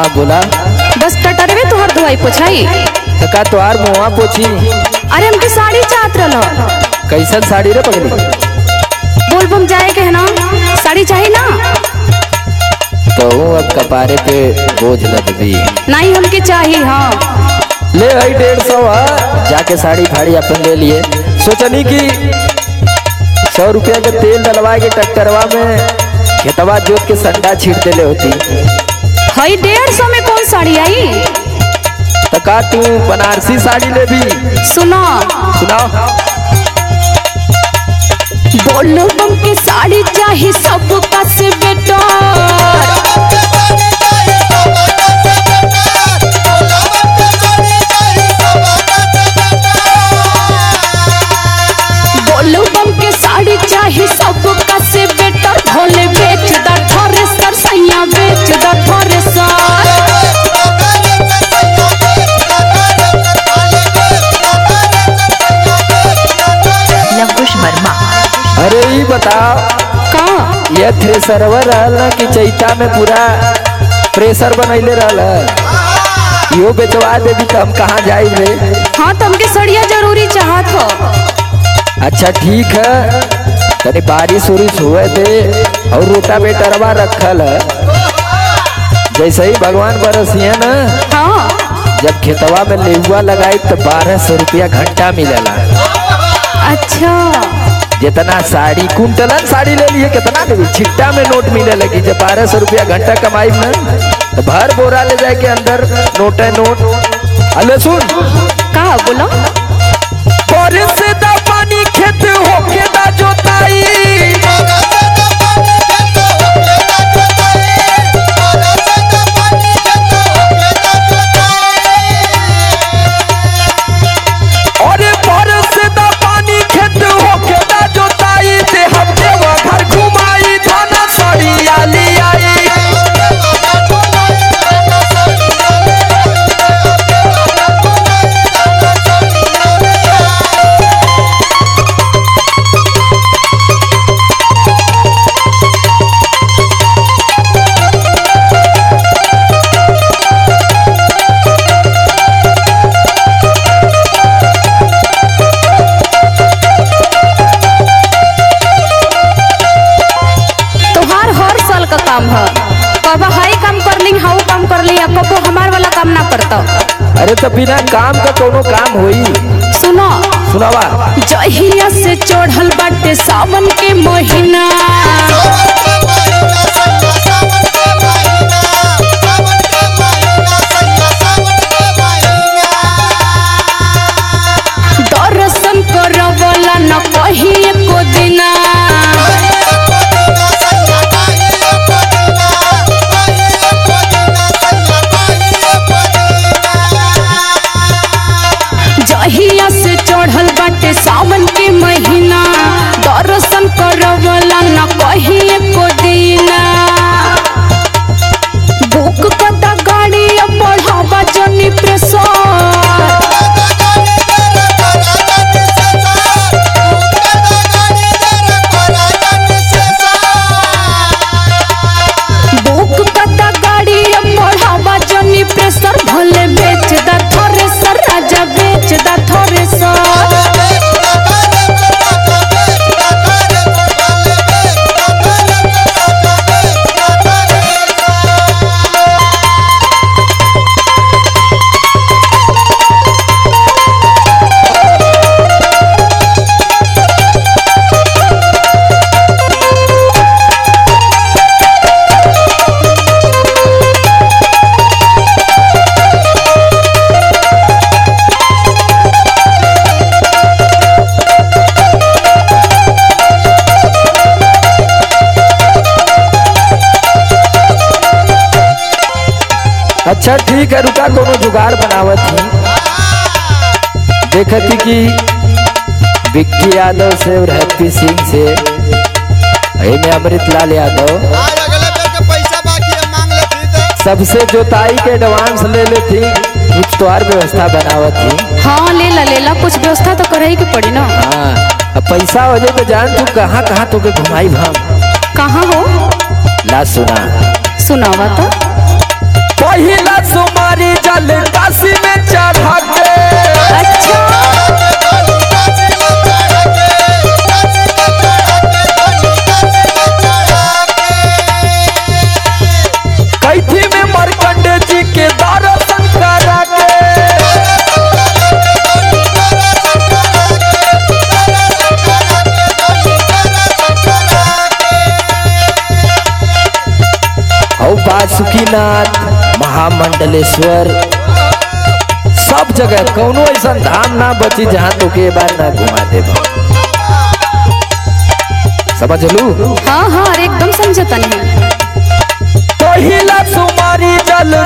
बोला बस टटरवे तुहर धोई पोछाई तो का तोहार मुआ पोछी अरे हमके साड़ी चाहत रहलो कैसन साड़ी रे पगली बोलबम जाए के है ना साड़ी चाहिए ना तो हूँ अब कपारे पे बोझ लद दी नहीं हमके चाहिए हाँ ले आई डेढ़ सौ है जाके साड़ी फाड़ी अपन ले लिए सोचनी कि सौ रुपया के तेल डलवा के ट्रैक्टरवा में खेतवा जोत के संडा छीट देले होती हई डेढ़ सौ में कौन साड़ी आई तो का तू बनारसी साड़ी ले भी सुनो सुनाओ बोलबम के साड़ी चाहिए सबका से बेटर बोलबम के साड़ी चाहिए सबका से बेटर भोले बेच द थ्रेसर सैया बेच द थ्रेसर लवकुश वर्मा अरे ये बताओ का ये थ्रेसरवा रहल ना कि चैता में पूरा प्रेशर बनैले रहल इहो बेचवा देवी तो हम कहाँ जाए रे हाँ तो हमके सड़िया जरूरी चाहत हो अच्छा ठीक है तनी बारिश उरिश हुए दे और रोटा बेटरवा रखल है जैसे ही भगवान बरसिए ना हाँ जब खेतवा में लेहुआ लगाई तो बारह सौ रुपया घंटा मिलेला अच्छा जितना साड़ी कुंटलन साड़ी ले लिए कितना देवी छिट्टा में नोट मिले लगी जब बारह सौ रुपया घंटा कमाई में तो भर बोरा ले जाए के अंदर नोट है नोट अले सुन का बोलो बारिश से दा पानी खेत होके दा जोताई अरे बारिश से दा पानी खेत होके दा जोताई दे हम देवा घर घुमाई थाना सड़िया ले आई तोहार हर साल का काम है कब हाई काम कर ली हाउ काम कर ली कबो हमार वाला काम ना करता अरे तो बिना काम का कोनो काम होई सुनो सुनावा जहिया से चढ़ल बाटे सावन के महीना दर्शन करवला न कही एको दिना जहिया से चढ़ल बाटे सावन के महीना दर्शन करवला न कही एको दिना बुक कदा गाड़ी बढ़ावा जनी प्रेशर बुक कदा गाड़ी बढ़ावा जनी प्रेशर भले बेच दा थ्रेसर राजा बेच दा थ्रेसर अच्छा ठीक है रुका कोनो जुगाड़ बनावत ही देखती कि विक्की यादव से और हैप्पी सिंह से में अमृत लाल यादव आज अगले बेर के पैसा बाकी है मांग लेती तो सबसे जोताई के एडवांस ले लेती कुछ तोहार व्यवस्था बनावत थी हाँ ले ला ले ला कुछ व्यवस्था तो करे के पड़ी ना हाँ अब पैसा हो जाए तो जान तू कहाँ कहाँ तो के घुमाई भाम कहाँ हो ला सुना सुनावा तो पहिला बद्रीनाथ महामंडलेश्वर सब जगह कौनो ऐसा धाम ना बची जहाँ तो के बार ना घुमा दे समझ लू हाँ हाँ अरे एकदम समझता नहीं पहिला सुमारी जल